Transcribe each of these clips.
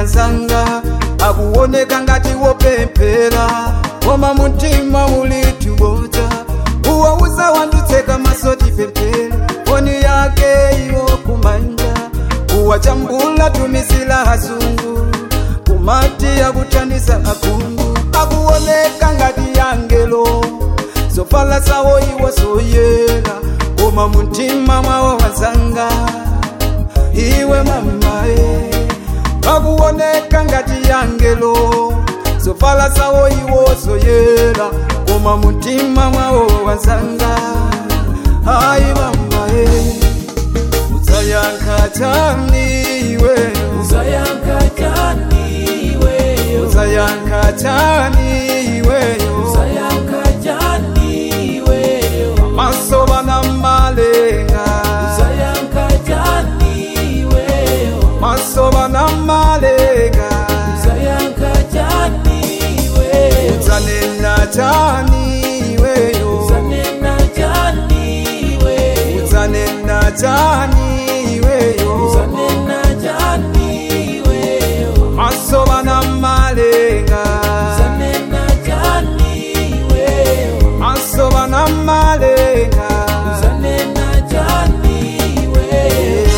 wanzanga akuoneka ngati wopemphera koma mumtima ulitubodza uwauza wandutseka maso tipemphere foni yake iwo kumanja uwachambula tumizila hazungu kumati akuthandiza akhungu akuoneka ngati yangelo zofala zawo iwo zoyera koma mumtima mwawo wanzanga iwe mamae akuoneka ngati yangelo zofala zawo iwo zoyera koma mumtima mwawo wanzanga ayi mamae udzayankha chani iwe Uzayanka jani weyo udzayankha chani iweyo Uzayanka jani weyo maso bana malenga Uzayanka jani weyo maso bana malenga Uzayanka jani weyo udzanena chani iweyo Uzanena jani weyo udzanena chani iweyo Uzanena jani weyo maso bana malenga Uzanena jani weyo maso bana malenga Uzanena jani weyo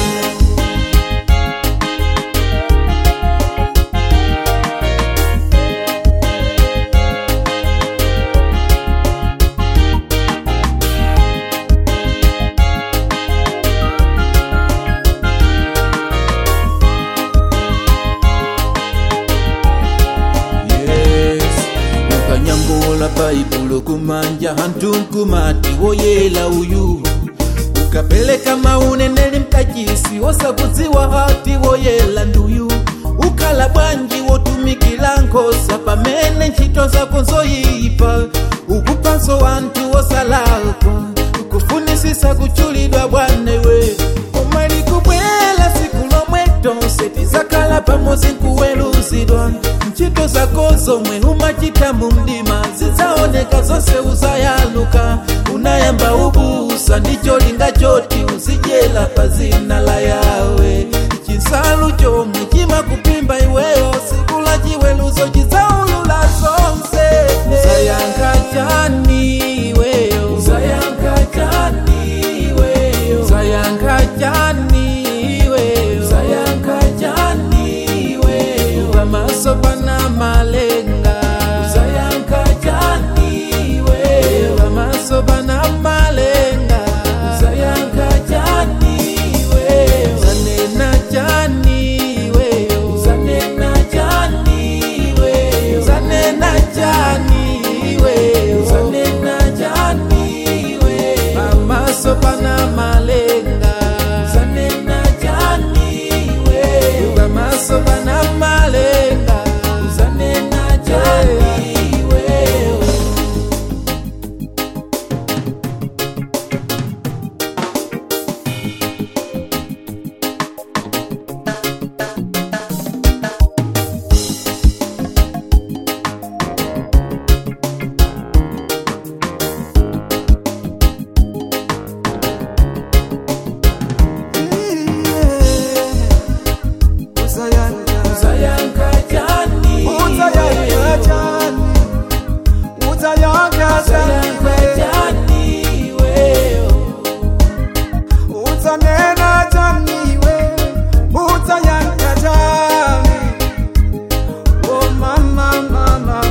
yes ukanyangula baibulo kumanja hantunkumati woyela uyu ukapeleka mauneneli mkajisi wosakudziwa hati woyela nduyu ukhala bwanji wotumikila nkhosa pamene ntchito zako zoyipa ukupanso wanthu wosalakwa ukufunisisa kuchulidwa bwanewe omali kubwela siku lomwe tonse tizakhala pamodzi nkuweruzidwa ntchito zako zomwe umachita mu mdima zidzaoneka zonse uzayaluka unayamba ubusa ndicho linga choti uzidyela pa zina la yawe chinsalu chomwe chimakupimba iweyo siku la chiweruzo chidzaulula zonse uzayankha chani iweyo uzayankha chani iweyo uzayankha chani iweyo uzayankha chani iweyo pamaso pana malenga uzayankha chani iweyo pamaso pana malenga uzayankha chani iweyo uzanena chani iweyo uzanena chani iweyo uzanena chani iweyo uzanena chani iweyo pamaso pana malenga uzanena chani iweyo pamaso pana malenga uzanena chani iweyo uzayankha uzayankha chani uzayankha chani uzayankha chani uzayankha chani iweyo udzanena chani iwe udzayankha chani o mama mama